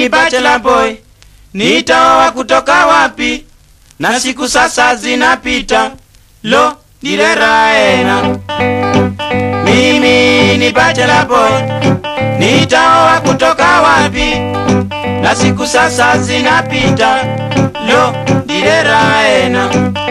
ni bachelor boy, nitaoa kutoka wapi? Na siku sasa zinapita, lo direraena. Mimi ni bachelor boy, nitaoa kutoka wapi? Na siku sasa zinapita, lo direraena.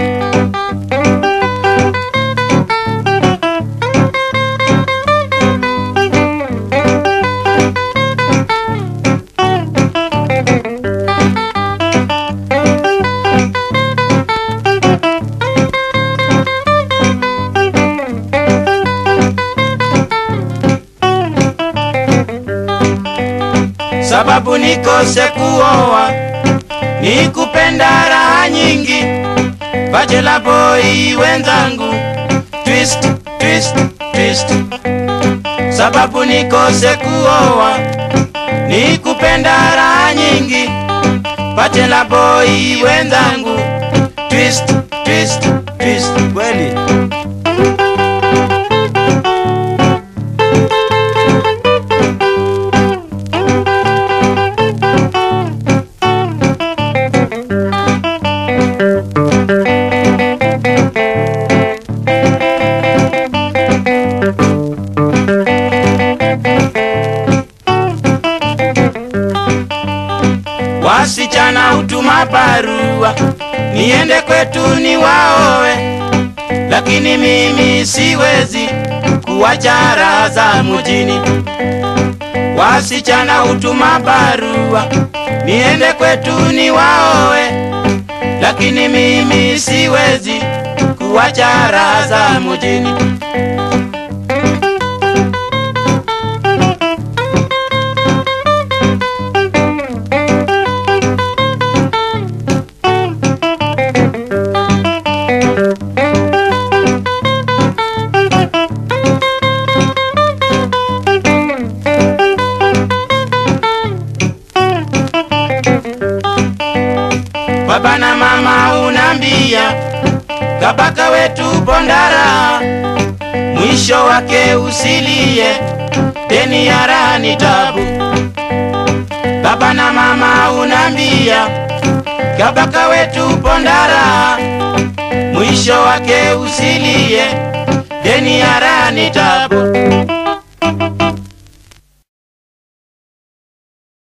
sababu nikose kuoa ni kupenda raha nyingi. Bachelor boy wenzangu, twist twist twist, sababu nikose kuoa ni kupenda raha nyingi. Bachelor boy wenzangu, twist twist twist, kweli Wasichana hutuma barua niende kwetu ni waowe, lakini mimi siwezi kuwacha raha za mjini. Wasichana hutuma barua niende kwetu ni waowe, lakini mimi siwezi kuwacha raha za mjini. Baba na mama unambia kabaka wetu Bondara, mwisho wake usilie, deni ya raha ni tabu. Baba na mama unambia kabaka wetu Bondara, mwisho wake usilie, deni ya raha ni tabu.